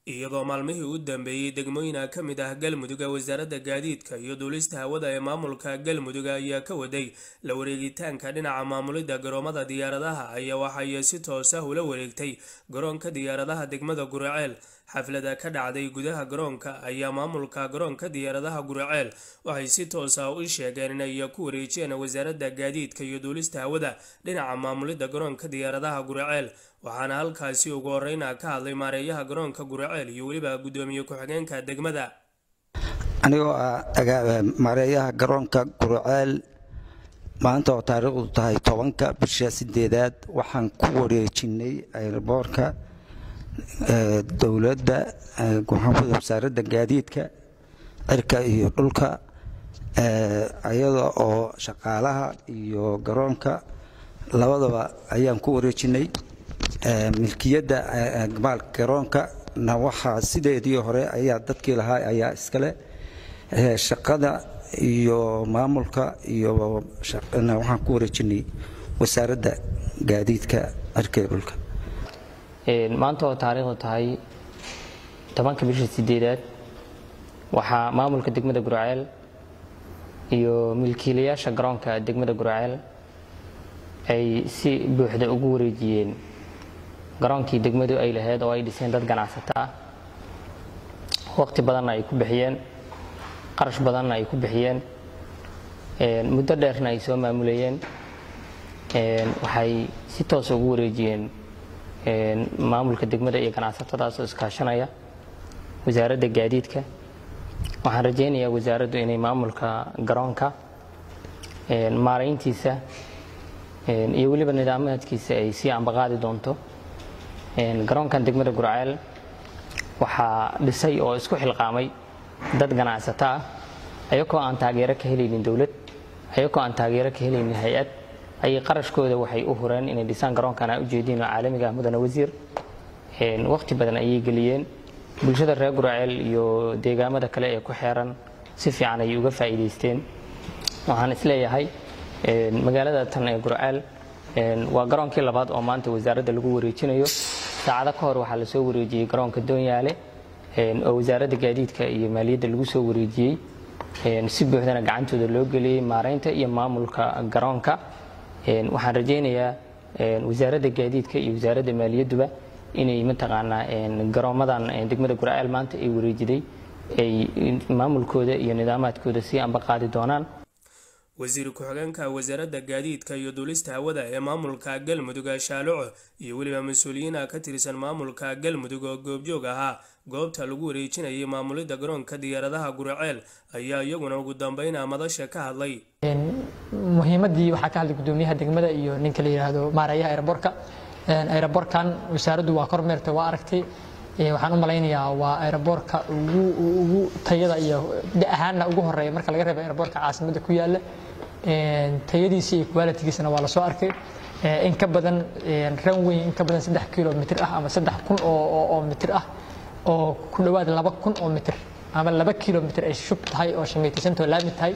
iyadoo maalmihii u dambeeyey degmooyina ka mid ah galmudug ee wasaaradda gaadiidka iyo duulista hawada ee maamulka galmudug ayaa ka waday la wareegitaanka dhinaca maamulidda garoomada diyaaradaha ayaa waxay si toos ah ula wareegtay garoonka diyaaradaha degmada guraceel xaflada ka dhacday gudaha garoonka ayaa maamulka garoonka diyaaradaha guraceel waxay si toos ah u sheegeen inay ku wareejiyeen wasaaradda gaadiidka iyo duulista hawada dhinaca maamulidda garoonka diyaaradaha guraceel waxaana halkaasi ugu horeyna ka hadlay maareeyaha garoonka guraceel iyo weliba guddoomiye ku-xigeenka degmada anigoo ah maareeyaha garoonka guraceel maanta oo taariikhdu tahay tobanka bisha sideedaad waxaan ku wareejinay ayraboorka dowladda wasaaradda gaadiidka cirka iyo dhulka iyada oo shaqaalaha iyo garoonka labadaba ayaan ku wareejinay milkiyadda maalka garoonka na waxaa sideedii hore ayaa dadkii lahaa ayaa iskale shaqada iyo maamulka iyo waxaan ku wareejinay wasaaradda gaadiidka cirka iyo dhulka maanta oo taariikhdu tahay tobanka bisha sideedaad waxaa maamulka degmada guraceel iyo milkiilayaasha garoonka degmada guraceel ay si buuxda ugu wareejiyeen garoonkii degmadu ay lahayd oo ay dhiseen dad ganacsato ah waqti badanna ay ku bixiyeen qarash badanna ay ku bixiyeen muddo dheerna ay soo maamulayeen waxay si toos ugu wareejiyeen maamulka degmada iyo ganacsatadaasoo iskaashanaya wasaaradda gaadiidka waxaan rajaynayaa wasaaraddu inay maamulka garoonka maarayntiisa iyo weliba nidaamaadkiisa ay sii ambaqaadi doonto garoonkan degmada guraceel waxaa dhisay oo isku xilqaamay dad ganacsato ah ayagoo aan taageero ka helaynin dowlad ayagoo aan taageero ka helaynin hay-ad ayay qarashkooda waxay u hureen inay dhisaan garoonkan a ujeediin oo caalamiga ah mudane wasiir waqti badan ayay geliyeen bulshada reer guraceel iyo deegaamada kale ee ku xeeran si fiican ayay uga faa'iidaysteen waxaan isleeyahay magaalada tan ee guraceel waa garoonkii labaad oo maanta wasaaradda lagu wareejinayo saacado ka hor waxaa lasoo wareejiyey garoonka doonyaale oo wasaaradda gaadiidka iyo maaliyadda lagu soo wareejiyey si buuxdana gacantooda loo geliyey maaraynta iyo maamulka garoonka waxaan rajaynayaa wasaaradda gaadiidka iyo wasaaradda maaliyadduba inay mataqaanaa garoomadan degmada guraceel maanta ay wareejiday ay maamulkooda iyo nidaamaadkooda sii ambaqaadi doonaan wasiir ku-xigeenka wasaaradda gaadiidka iyo duulista hawada ee maamulka galmudug shaaloco iyo weliba mas-uuliyiina ka tirsan maamulka galmudug oo goobjoog ahaa goobta lagu wareejinayay maamulidda garoonka diyaaradaha guraceel ayaa iyaguna ugu dambeynaa madasha ka hadlay muhiimadii waxaa ka hadlay gudoomiyaha degmada iyo ninka la yidhaahdo maareeyaha aeroborka aeroborkan wasaaraddu waa kormeertay waa aragtay waxaan u malaynayaa waa aeroboorka ugu tayada iyo ahaanna ugu horeeya marka laga reebo aeroboorka caasimada ku yaala tayadiisa iyo qualitigiisana waa lasoo arkay in ka badan runway in ka badan saddex kilomitr ah ama saddex kun oo mitir ah oo ku dhowaad laba kun oo mitir ama laba kilomitr ay shub tahay oo shamaytaysantoo laami tahay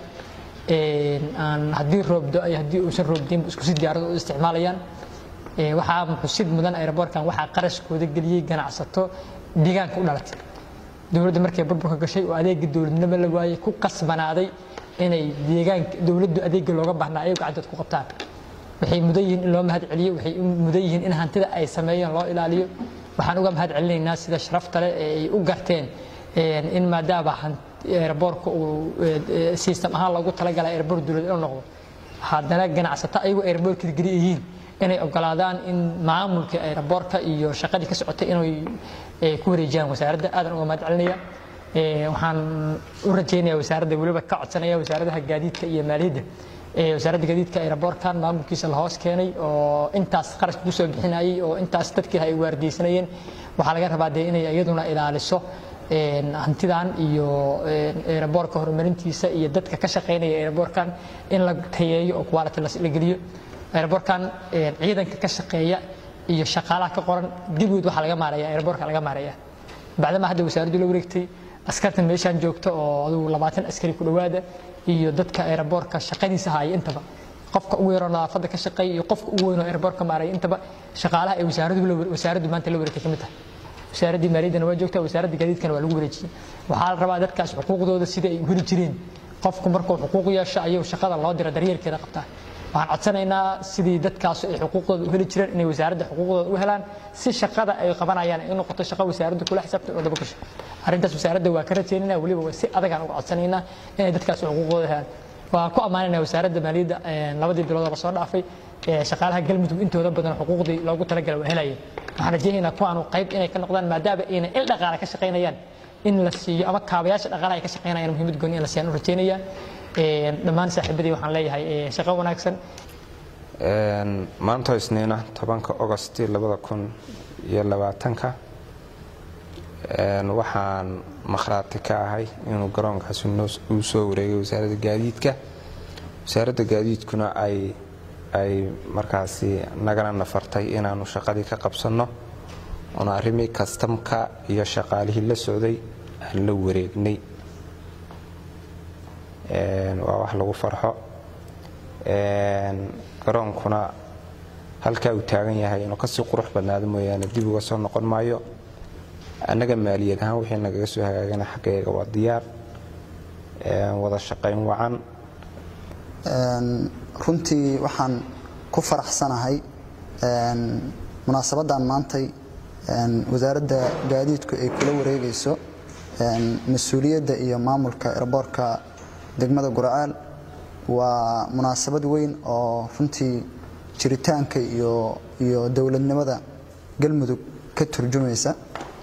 aan haddii roobdo ay haddii uusan roobdiinba isku si diyaarado u isticmaalayaan waxaa xusid mudan aeroboorkan waxaa qarashkooda geliyey ganacsato deegaanka u dhalatay dowladda markay burburka gashay oo adeega dowladnimo la waayey ku qasbanaaday inay deegaanka dowladdu adeega looga baahnaa ayagu gacantood ku qabtaan waxay mudan yihiin in loo mahad celiyo waxay mudan yihiin in hantida ay sameeyeen loo ilaaliyo waxaan uga mahad celinaynaa sida sharafta leh ee ay u garteen in maadaama aeroboorka uu system ahaan loogu talagalay aeroboor dowlad inuu noqdo haddana ganacsato ayagu aeroboorka geli yihiin inay ogolaadaan in maamulka aeroboorka iyo shaqadii ka socotay inay ku wareejiyaan wasaaradda aadan uga mahad celinaya waxaan u rajeynaya wasaaradda weliba ka codsanaya wasaaradaha gaadiidka iyo maaliyadda wasaaradda gaadiidka aeroboorkan maamulkiisa la hoos keenay oo intaas qarash ku soo bixinayay oo intaas dadkii ay waardiyeysanayeen waxaa laga rabaa dee inay iyaduna ilaaliso hantidan iyo aeroboorka horumarintiisa iyo dadka ka shaqaynaya aeroboorkan in la tayeeyo oo quality la geliyo aeroboorkan ciidanka ka shaqeeya iyo shaqaalaha ka qoran dibgood waxaa laga maaraya aeroboorka laga maaraya bacdama hadda wasaaraddu la wareegtay askarta meeshaan joogta oo adugu labaatan askari ku dhowaada iyo dadka aeroboorka shaqadiisa haya intaba qofka ugu yaroo nadaafadda ka shaqeeya iyo qofka ugu weynoo airboortka maaraya intaba shaqaalaha ay wasaaraddu wasaaraddu maanta la wareegtay ka mid tahay wasaaraddii maaliyaddana waa joogtaa wasaaradda gaadiidkana waa lagu wareejiyey waxaa la rabaa dadkaas xuquuqdooda sida ay heli jireen qofku markuu xuquuq yeesho ayuu shaqada loo dira daryeelkeeda qabtaa waxaan codsanaynaa sidii dadkaas ay xuquuqdooda u heli jireen inay wasaaradda xuquuqdooda u helaan si shaqada ay qabanayaan ay noqoto shaqo wasaaradda kula xisaabtan oo daba gasho arrintaas wasaaradda waa ka rajaynayna weliba si adagaan uga codsanaynaa inay dadkaas xuquuqdooda helaan waan ku ammaanayna wasaaradda maaliyadda labadii bilood oo lasoo dhaafay shaqaalaha galmudug intooda badan xuquuqdii loogu talagalay waa helayeen waxaan rajaynaynaa kuwaanu qayb inay ka noqdaan maadaama ayna il dhaqaale ka shaqaynayaan in la siiyo ama kaabayaasha dhaqaalaha ay ka shaqaynayaan muhiimad gooni in la siiyaan u rajaynaya dhammaan saaxiibadii waxaan leeyahay shaqo wanaagsan maanta isniina tobanka ogosti labada kun iyo labaatanka waxaan makhraati ka ahay inuu garoonkaasi uu soo wareegay wasaaradda gaadiidka wasaaradda gaadiidkuna ay ay markaasi nagana nafartay inaanu shaqadii ka qabsanno oona arrimii kastamka iyo shaqaalihii la socday aan la wareegnay waa wax lagu farxo garoonkuna halkaa uu taagan yahay inuu kasii qurux badnaado mooyaane dib uga soo noqon maayo annaga maaliyad ahaan wixii nagaga soo hagaagana xaggeega waa diyaar wada shaqayn wacan runtii waxaan ku faraxsanahay munaasabadan maantay wasaaradda gaadiidku ay kula wareegayso mas-uuliyadda iyo maamulka erboorka degmada gurcaal waa munaasabad weyn oo runtii jiritaanka iyo iyo dowladnimada galmudug ka turjumaysa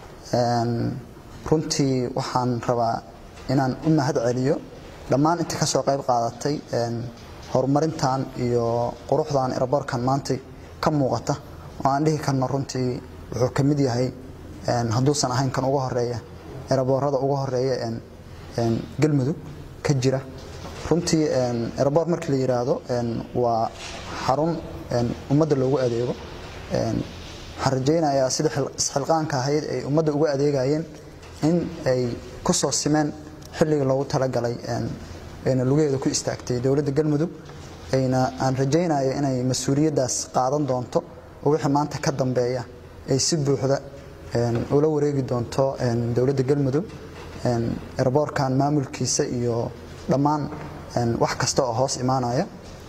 runtii waxaan rabaa inaan u mahad celiyo dhammaan intii ka soo qayb qaadatay horumarintan iyo quruxdan eraboorkan maantay ka muuqata oo aan dhihi karno runtii wuxuu ka mid yahay hadduusan ahayn kan ugu horeeya eraboorada ugu horeeya galmudug ka jira runtii eraboor markii la yidhaahdo waa xarun ummadda loogu adeego waxaan rajaynayaa sida isxilqaanka ahayd ay ummadda ugu adeegayeen in ay ku soo simeen xilligii loogu talagalay ayna lugaheeda ku istaagtay dowladda galmudug ayna aan rajaynayo inay mas-uuliyaddaas qaadan doonto oo wixii maanta ka dambeeya ay si buuxda ula wareegi doonto dowladda galmudug eraboorkan maamulkiisa iyo dhammaan wax kasta oo hoos imaanaya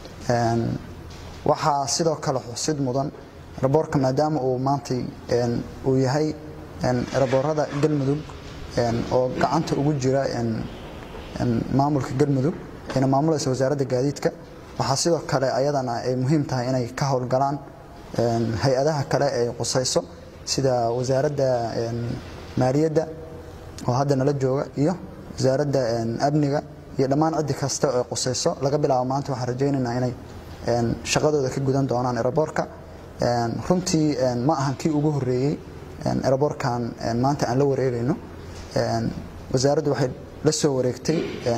waxaa sidoo kale xusid mudan eraboorka maadaama uu maantay uu yahay eraboorada galmudug oo gacanta ugu jira maamulka galmudug ayna maamulaysa wasaaradda gaadiidka waxaa sidoo kale ayadana ay muhiim tahay inay ka howlgalaan hay-adaha kale ay qusayso sida wasaaradda maaliyadda oo hadda nala jooga iyo wasaaradda amniga iyo dhammaan ciddi kasta oo qusayso laga bilaabo maanta waxaan rajaynaynaa inay shaqadooda ka gudan doonaan eraboorka runtii ma ahan kii ugu horeeyey eraboorkan maanta aan la wareegayno wasaaraddu waxay la soo wareegtay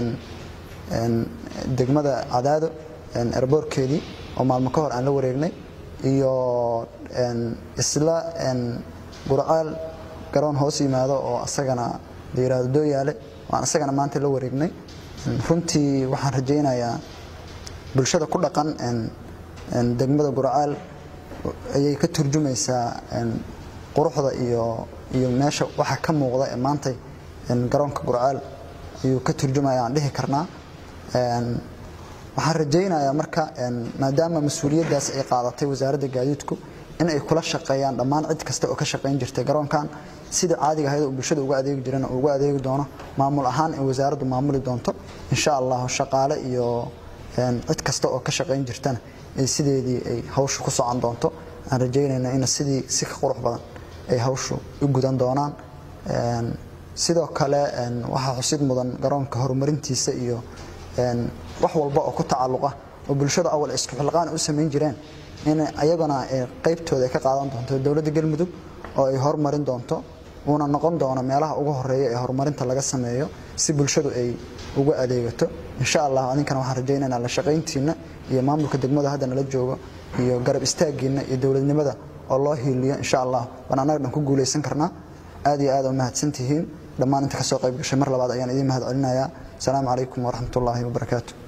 degmada cadaado eraboorkeedii oo maalmo ka hor aan la wareegnay iyo isla gurcaal garoon hoos yimaado oo asagana la yidhaahdo dooyaale waan asagana maanta la wareegnay runtii waxaan rajaynayaa bulshada ku dhaqan degmada gurcaal ayay ka turjumaysaa quruxda iyo iyo meesha waxa ka muuqda ee maantay garoonka gurcaal ayuu ka turjumaya aan dhihi karnaa waxaan rajaynayaa marka maadaama mas-uuliyaddaas ay qaadatay wasaaradda gaadiidku in ay kula shaqeeyaan dhammaan cid kasta oo ka shaqayn jirtay garoonkan sida caadiga ahayd oo bulshada uga adeegi jirana uu uga adeegi doono maamul ahaan in wasaaraddu maamuli doonto insha allah shaqaale iyo cid kasta oo ka shaqayn jirtana ay sideedii ay hawshu ku socon doonto aan rajaynayna in sidii si ka qurux badan ay hawshu u gudan doonaan sidoo kale waxaa xusid mudan garoonka horumarintiisa iyo wax walba oo ku tacalluqa oo bulshada awal isku xilqaan u samayn jireen in ayagana qaybtooda ay ka qaadan doonto dowladda galmudug oo ay horumarin doonto uuna noqon doono meelaha ugu horeeya ee horumarinta laga sameeyo si bulshadu ay uga adeegato insha allah adinkana waxaan rajaynaynaa la shaqayntiina iyo maamulka degmada hadda nala joogo iyo garab istaagiina iyo dowladnimada oo loo hiiliyo insha allah waan annaga dhan ku guulaysan karnaa aad iyo aad u mahadsantihiin dhammaan inta ka soo qayb gashay mar labaad ayaan idiin mahad celinayaa asalaamu calaykum waraxmatullaahi wabarakaatu